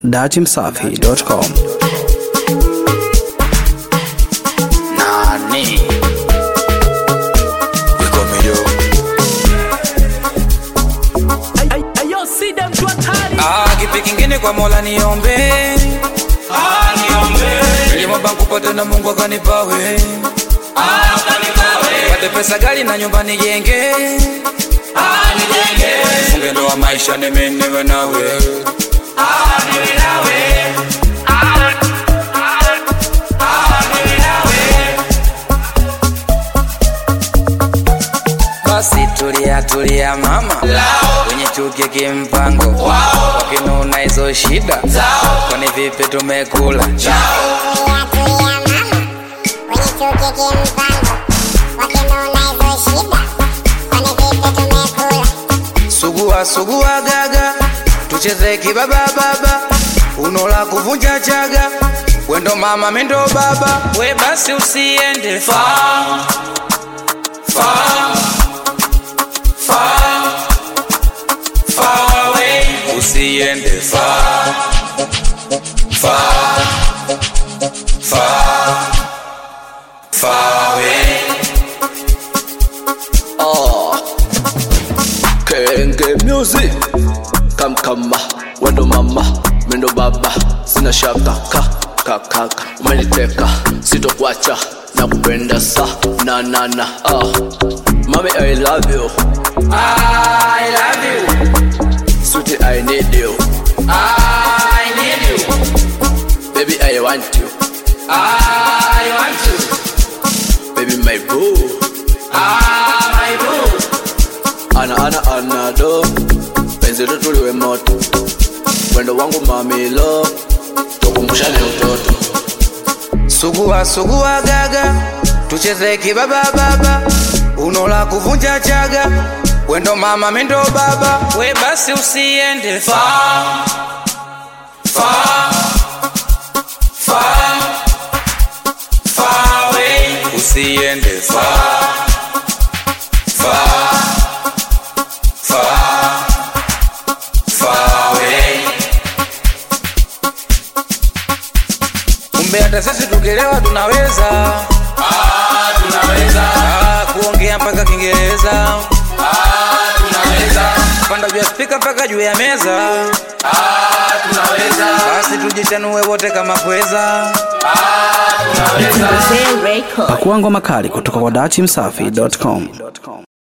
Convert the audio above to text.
datimsafi.com. Nani? Wiko mido. Ah, kipi kingine kwa Mola niombe. Ah, niombe. Nilimwomba kupata na Mungu akanipa we. Ah, akanipa we. Pate pesa gari na nyumba nijenge. Ah, nijenge. Funge ndoa maisha nime niwe nawe. Ah, niwe nawe. Basi tulia tulia mama kwenye chuki kimpango wakinuna hizo shida kwani vipi tumekula sugua sugua gaga tucheze kibaba baba unola kuvunja chaga wendo mama mendo baba we basi usiende far far far far away usiende far far far far away Kenge music Kam kama Wendo mama Mendo baba Sina shaka ka ka ka ka Umeniteka Sitokuacha na kupenda sa na na na ah. Mami I love you I love you Sweetie I need you I need you Baby I want you I want you Baby my boo Ah my boo Ana ana ana do Penzi letu liwe moto Wendo wangu mami lo Tukumbushane utoto Sugua sugua gaga tucheze kibaba baba unola kuvunja chaga wendo mama mendo baba we basi usiende far far far far away usiende far far far far away kumbe hata sisi tukielewa tunaweza ah, tunaweza ah, kuongea mpaka kiingereza ah, tunaweza panda juu ya spika mpaka juu ya meza ah, tunaweza basi tujichanue wote kama pweza ah, tunaweza Pakua ngoma kali kutoka kwa datimsafi.com.